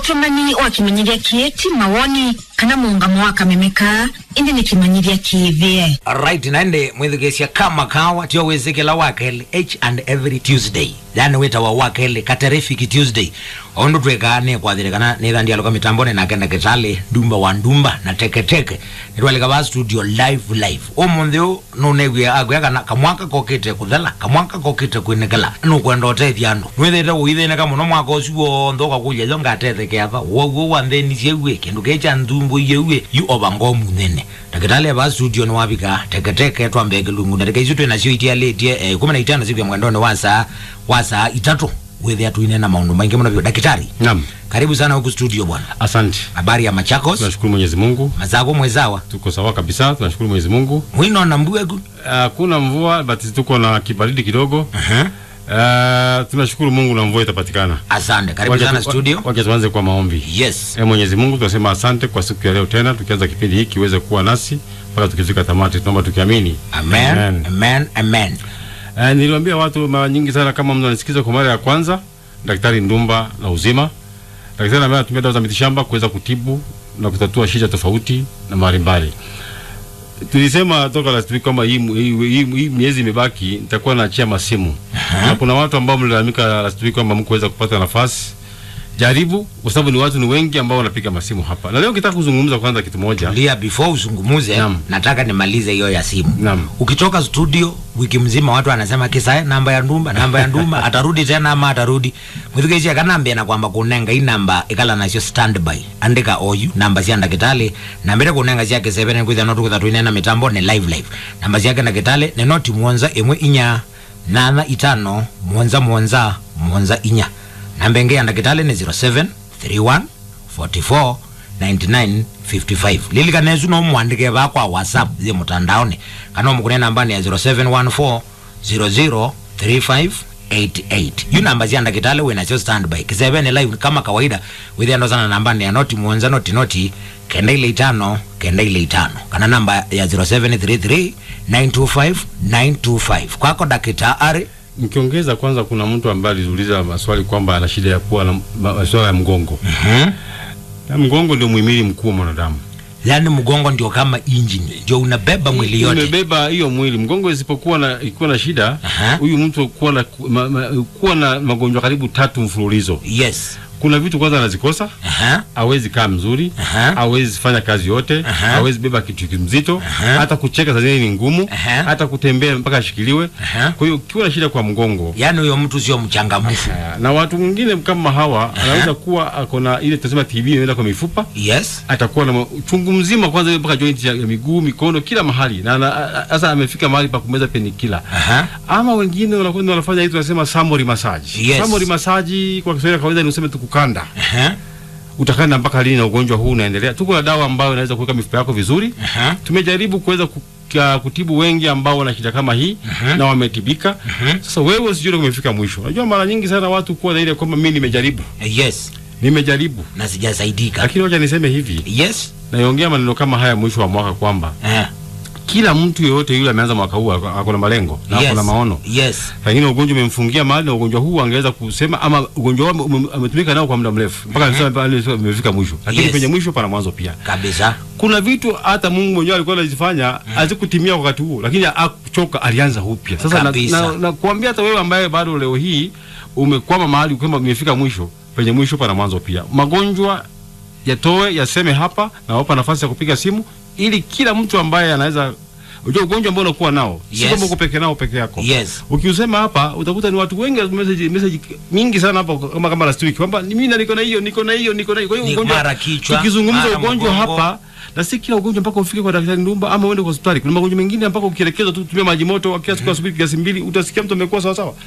utumani wa kimanyiria kieti mawoni kana muungamo wa kamemeka indi ni kimanyiria kiithie right naende mwithigecia kama kawa tio wizikila wakele each and every tuesday yani witawa wakele katerifiki tuesday ondu twekaa ni kwathirikana nithandialuka mitambone na kenda kitali ndumba wa ndumba na teketeke nitwalika va studio live live umunthi u nunegwia agwia kana kamwaka kokite kuthela kamwaka kokite kwinikila nukwenda utethia andu nwithite uithineka muno mwaka ucio wonthe ukakulya ithio ngatethekeava woguo wanthenicie ue kindu kicha nthumbu iyeue yu ova munene ndagitali ava studio ni wavika teketeke twambeke lungu ndarika icio twinacio itialitie eh, kumi na itano siku ya mwendone wa saa wa saa itatu withia tuine na maundu maingi muno vyo dakitari Naam, karibu sana huku studio bwana asante. habari ya machakos Tunashukuru Mwenyezi Mungu, mazako mwezawa tuko sawa kabisa. Tunashukuru Mwenyezi Mungu. mwino na mbwegu Hakuna mvua but tuko na kibaridi kidogo. uh-huh. Uh, tunashukuru Mungu na mvua itapatikana. asante karibu Wacha sana tu- studio Wacha tuanze kwa maombi. yes E Mwenyezi Mungu, tunasema asante kwa siku ya leo tena, tukianza kipindi hiki kiweze kuwa nasi mpaka tukifika tamati. Tunaomba tukiamini. amen amen amen, amen. Uh, niliwaambia watu mara nyingi sana, kama mtu anasikiza kwa mara ya kwanza, Daktari Ndumba na Uzima. Daktari ambaye anatumia dawa za mitishamba kuweza kutibu na kutatua shida tofauti na mbalimbali. Tulisema toka last week kwamba hii, hii, hii, hii miezi imebaki nitakuwa naachia masimu na kuna watu ambao mlilalamika last week kwamba mkuweza kupata nafasi. Jaribu kwa sababu ni watu ni wengi ambao wanapiga masimu hapa, na leo kitaka kuzungumza kwanza kitu moja. lia before uzungumuze Naam. nataka nimalize hiyo ya simu Naam. ukitoka studio wiki mzima watu wanasema kisa namba ya ndumba namba ya ndumba atarudi tena ama atarudi mwithigecia kanambia na kwamba kunenga i namba ikala nacio standby andika oyu namba cia ndagitali nambire kunenga ciake sevene kwithia no tukutha twinena mitambo ni live live namba ciake ndagitali ni noti mwonza imwe inya nana itano mwonza mwonza mwonza inya namba ingi ya ndagitali ni 07 31 44 9955 lilikanesu nomwandike vakwa whatsapp ye mutandaoni kana omukune namba ni ya 0714 003588 yu namba cia ndagitali winacio standby kisevene live kama kawaida withiandosana namba ni ya noti mwonza noti noti kenda ile itano kenda ile itano kana namba ya 0733 925 925 kwako dakitari Nikiongeza kwanza, kuna mtu ambaye aliuliza maswali kwamba ana shida ya kuwa na ma- masuala ya mgongo. Na mgongo ndio muhimili mkuu wa mwanadamu. yani mgongo ndio kama injini ndio unabeba mwili yote Umebeba hiyo mwili. Mgongo isipokuwa na ikiwa na shida, Aha. huyu mtu kuwa na ma, ma, kuwa na magonjwa karibu tatu mfululizo. yes Kuna vitu kwanza anazikosa, Aha. hawezi kaa mzuri, Aha. hawezi fanya kazi yote, Aha. hawezi beba kitu kimzito, Aha. hata kucheka saa zingine ni ngumu, Aha. hata kutembea mpaka ashikiliwe. Aha. Kwa hiyo ukiwa na shida kwa mgongo, yani huyo mtu sio mchangamfu Haya, na watu wengine kama hawa anaweza kuwa ako na ile tunasema TB inaenda kwa mifupa, yes atakuwa na uchungu mzima kwanza mpaka joint ya ya miguu, mikono, kila mahali, na na- a- sasa amefika mahali pa kumeza penikila. Aha. Ama wengine wanakwenda wanafanya hii tunasema summary massage. Yes. Summary massage kwa Kiswahili kawaida ni useme tukukanda. Aha. Utakanda mpaka lini na ugonjwa huu unaendelea? Tuko na dawa ambayo inaweza kuweka mifupa yako vizuri. Aha. Tumejaribu kuweza ku- ka- kutibu wengi ambao wana shida kama hii na wametibika. Sasa wewe usijue umefika mwisho. Unajua mara nyingi sana watu kuwa na ile kwamba mimi nimejaribu, yes nimejaribu, na sijasaidika lakini wacha niseme hivi, yes naiongea maneno kama haya mwisho wa mwaka kwamba Eh, kila mtu yeyote yule ameanza mwaka huu ako ako na malengo na yes ako na maono. yes Pengine ugonjwa umemfungia mahali na ugonjwa huu angeweza kusema ama ugonjwa huu ume- ametumika nao kwa muda mrefu mpaka alisema pale amefika mwisho, lakini Yes. penye mwisho pana mwanzo pia. kabisa Kuna vitu hata Mungu mwenyewe alikuwa anazifanya hazikutimia wakati huo, lakini hakuchoka, alianza upya. Sasa na, Kabisa. na, na kuambia hata wewe ambaye bado leo hii umekwama mahali kwamba umefika mwisho, penye mwisho pana mwanzo pia. Magonjwa yatoe yaseme hapa na wapa nafasi ya kupiga simu ili kila mtu ambaye anaweza Unajua ugonjwa ambao unakuwa nao si Yes. kwamba uko peke nao peke yako. yes Ukiusema hapa utakuta ni watu wengi message message mingi sana hapa kama kama last week kwamba mimi na niko na hiyo niko na hiyo niko na hiyo. Kwa hiyo Ni ugonjwa mara kichwa, tukizungumza mara ugonjwa mgongo. hapa na si kila ugonjwa mpaka ufike kwa daktari Ndumba ama uende kwa hospitali. Kuna magonjwa mengine mpaka ukielekezwa tu kutumia maji moto kila siku asubuhi kiasi mbili utasikia mtu amekuwa sawa sawa.